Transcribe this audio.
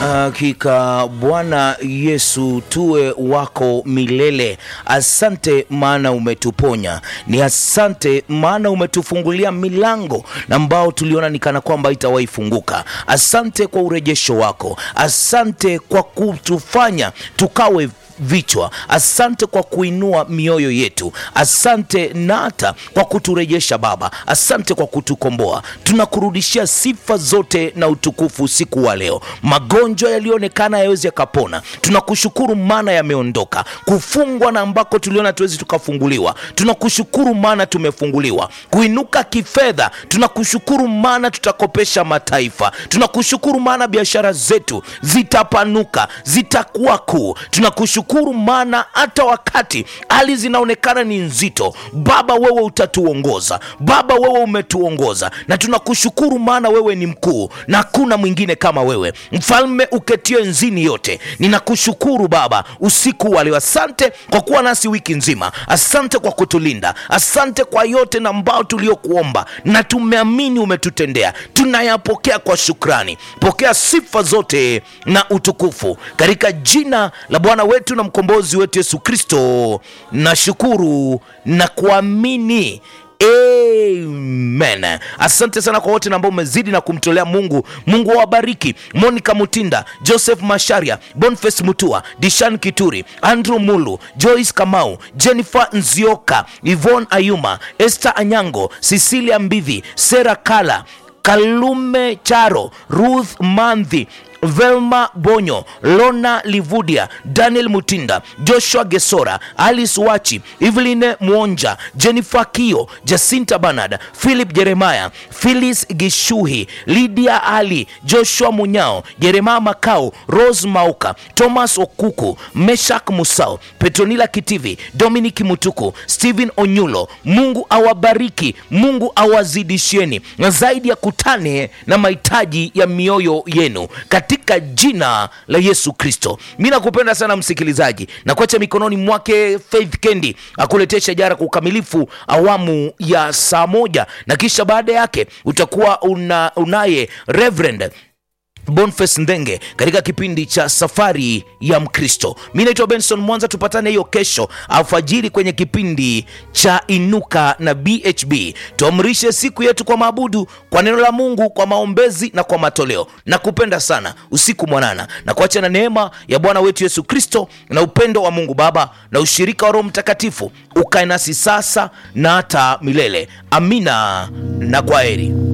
Hakika Bwana Yesu tuwe wako milele. Asante maana umetuponya, ni asante maana umetufungulia milango na ambao tuliona ni kana kwamba itawahi funguka. Asante kwa urejesho wako, asante kwa kutufanya tukawe vichwa. Asante kwa kuinua mioyo yetu, asante na hata kwa kuturejesha Baba, asante kwa kutukomboa. Tunakurudishia sifa zote na utukufu usiku wa leo. Magonjwa yaliyoonekana yawezi yakapona, tunakushukuru maana yameondoka. Kufungwa na ambako tuliona tuwezi tukafunguliwa, tunakushukuru maana tumefunguliwa. Kuinuka kifedha, tunakushukuru maana tutakopesha mataifa. Tunakushukuru maana biashara zetu zitapanuka, zitakuwa kuu. Tunakushukuru shukuru maana hata wakati hali zinaonekana ni nzito, Baba wewe utatuongoza. Baba wewe umetuongoza, na tunakushukuru maana wewe ni mkuu na hakuna mwingine kama wewe, mfalme uketie nzini yote. Ninakushukuru Baba usiku wa leo. Asante kwa kuwa nasi wiki nzima, asante kwa kutulinda, asante kwa yote na ambao tuliokuomba na tumeamini umetutendea. Tunayapokea kwa shukrani. Pokea sifa zote na utukufu katika jina la Bwana wetu na mkombozi wetu Yesu Kristo, nashukuru na kuamini. Amen. Asante sana kwa wote ambao umezidi na kumtolea Mungu. Mungu awabariki. Monica Mutinda, Joseph Masharia, Boniface Mutua, Dishan Kituri, Andrew Mulu, Joyce Kamau, Jennifer Nzioka, Yvonne Ayuma, Esther Anyango, Cecilia Mbivi, Sera Kala, Kalume Charo, Ruth Mandhi Velma Bonyo, Lona Livudia, Daniel Mutinda, Joshua Gesora, Alice Wachi, Eveline Mwonja, Jennifer Kio, Jacinta Bernard, Philip Jeremiah, Phyllis Gishuhi, Lydia Ali, Joshua Munyao, Jeremiah Makau, Rose Mauka, Thomas Okuku, Meshak Musao, Petronila Kitivi, Dominic Mutuku, Stephen Onyulo. Mungu awabariki, Mungu awazidishieni na zaidi ya kutane na mahitaji ya mioyo yenu katika jina la Yesu Kristo. Mi nakupenda sana msikilizaji, na kuacha mikononi mwake Faith Kendi akuletea shajara kwa ukamilifu awamu ya saa moja, na kisha baada yake utakuwa una, unaye Reverend Boniface Ndenge katika kipindi cha safari ya Mkristo. Mi naitwa Benson Mwanza, tupatane hiyo kesho alfajiri kwenye kipindi cha Inuka na BHB. Tuamrishe siku yetu kwa maabudu, kwa neno la Mungu, kwa maombezi na kwa matoleo. Na kupenda sana usiku mwanana, na kuacha na neema ya Bwana wetu Yesu Kristo na upendo wa Mungu Baba na ushirika wa Roho Mtakatifu ukae nasi sasa na hata milele. Amina na kwaheri.